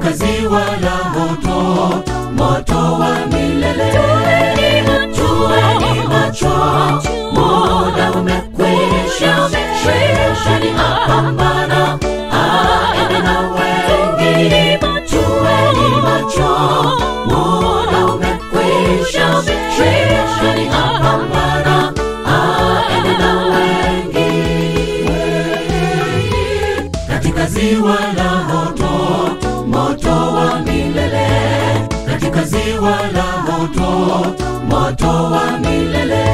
katika ziwa la moto, moto wa milele. Tuweni macho, muda umekwisha, shetani apambana, aende na wengi. Tuweni macho, muda umekwisha, shetani apambana, aende na wengi katika ziwa la moto, moto wa milele, katika ziwa la moto, moto wa milele.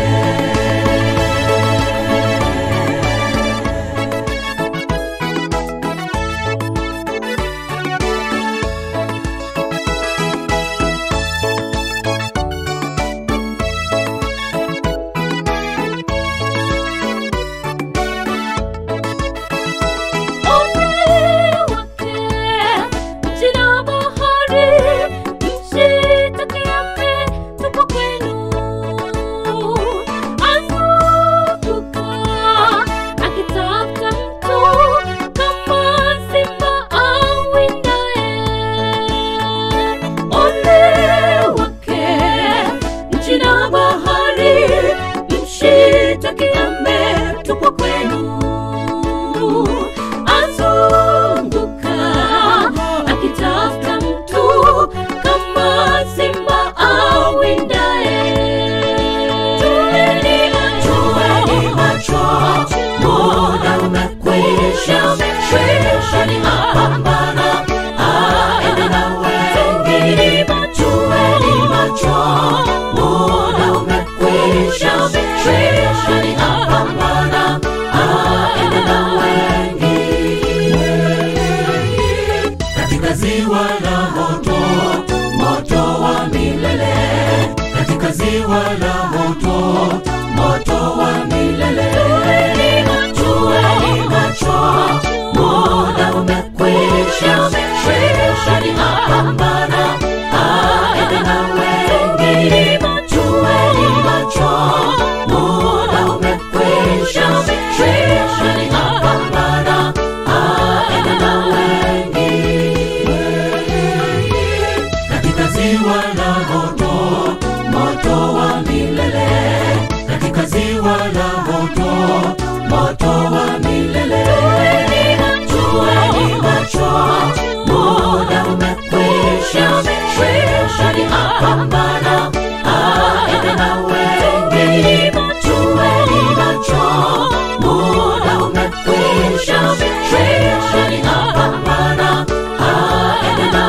Tupo kwenu azunguka akitafuta mtu kama simba awindaye. Tuweni macho, muda umekwisha, shetani apambana, aende na wengi. Tuweni macho, muda umekwisha, shetani apambana, aende na wengi katika ziwa la moto, moto wa milele, katika ziwa la moto, moto wa milele. Tuweni macho, muda umekwisha, shetani apambana, aende na wengi. Tuweni macho, muda umekwisha, shetani apambana, aende na wengi katika ziwa la moto, moto wa milele, katika ziwa la moto, moto wa milele. Tuweni macho, muda umekwisha, shetani apambana, aende na wengi. Tuweni macho, muda umekwisha, shetani apambana, aende na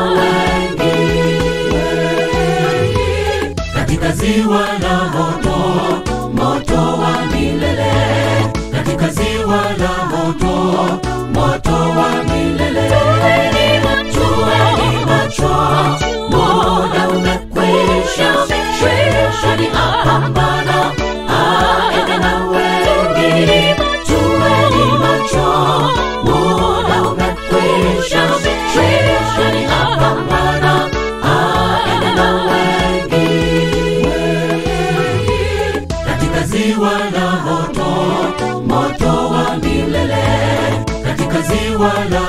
wengi katika ziwa la moto, moto wa milele, katika ziwa la moto, moto wa milele. Tuweni macho, muda umekwisha, shetani apambana, aende na wengi. Tuweni macho, muda umekwisha, shetani apambana, aende na wengi katika ziwa la moto, moto wa milele, katika ziwa la